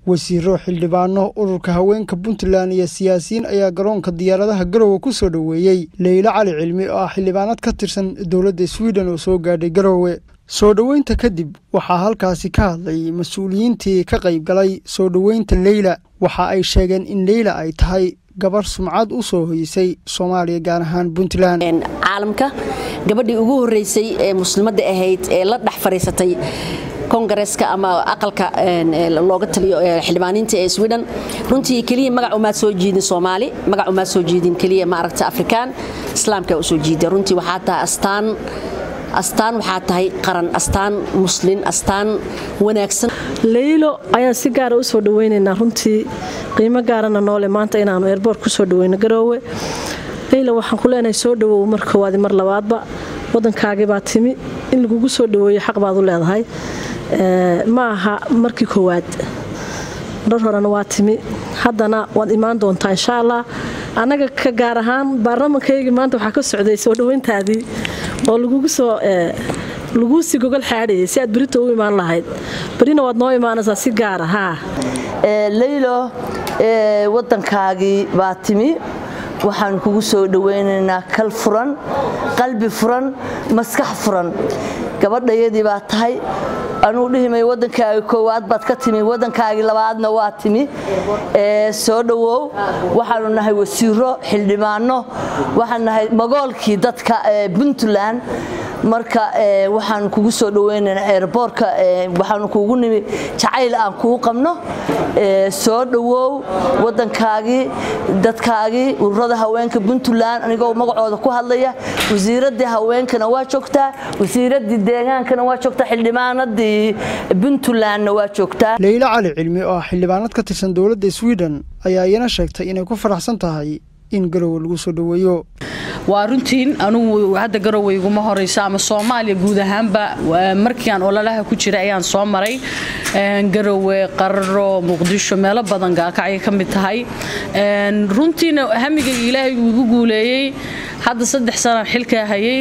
wasiiro xildhibaano ururka haweenka puntland iyo siyaasiyiin ayaa garoonka diyaaradaha garowe ku soo dhoweeyey leylo cali cilmi oo ah xildhibaanad ka tirsan dowladda swiden oo soo gaadhay garowe soo dhoweynta kadib waxaa halkaasi ka hadlay mas-uuliyiintii ka qayb galay soo dhoweynta leyla waxa ay sheegeen in leyla ay tahay gabar sumcad u soo hoysay soomaaliya gaar ahaan puntland caalamka gabadhii ugu horreysay ee muslimadda ahayd ee la dhex fadhiisatay kongareska ama aqalka looga taliyo xildhibaaniinta ee sweden runtii keliya magac umaad soo jiidin soomaali magac umaad soo jiidin keliya maaragta afrikaan islaamka usoo jiida runtii waxaa tahay astaan astaan waxaa tahay qaran astaan muslin astaan wanaagsan leylo ayaan si gaara u soo dhaweynaynaa runtii qiimo gaarana noole maanta inaanu eerboort ku soo dhaweyno garoowe leyla waxaan ku leenahay soo dhawow mar koowaadi mar labaadba waddankaagii baa timi in lagugu soo dhaweeyo xaq baad u leedahay ma aha markii koowaad dhar horena waa timi haddana waad imaan doontaa insha allah annaga ka gaar ahaan baarlamankaygii maanta waxaa ka socday soo dhaweyntaadii oo lagugu soo laguu sii gogol xaadhayay si aad berito u imaan lahayd berina waad noo imaanaysaa si gaara haa leylo waddankaagii baa timi waxaan kugu soo dhawaynaynaa kal furan qalbi furan maskax furan gabadhayadii baa tahay anuu dhihimay waddankaagi koowaad baad ka timi waddankaagii labaadna waa timi soo dhowow waxaanu nahay wasiiro xildhibaano waxaan nahay magoolkii dadka puntland marka waxaan kugu soo dhaweynaynaa eerboorka waxaanu kuugu nimi jacayl aan kuu qabno soo dhowow waddankaagii dadkaagii ururada haweenka puntland anigoo magacooda ku hadlaya wasiiradii haweenkana waa joogtaa wasiiradii deegaankana waa joogtaa xildhibaanadii puntlandna waa joogtaa leylo cali cilmi oo ah xildhibaanad ka tirsan dowladda sweden ayaa iyana sheegtay inay ku faraxsan tahay in garowe lagu soo dhoweeyo waa runtiin anugu hadda garowe iguma horeyso ama soomaaliya guud ahaanba markii aan ololaha ku jira ayaan soo maray garowe qararo muqdisho meelo badan gaalkacyay ka mid tahay runtiina hamigayga ilaahay uu igu guuleeyey hadda saddex sanaan xilkaa hayay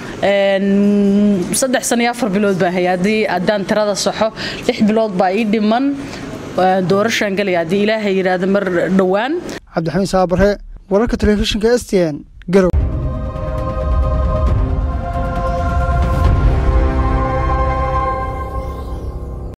saddex sana iyo afar bilood baan hayay haddii haddaan tirada saxo lix bilood baa ii dhiman doorashaan galaya haddii ilaahay yidhaahda mar dhowaan cabdixamiid saabare wararka telefishinka s t n garow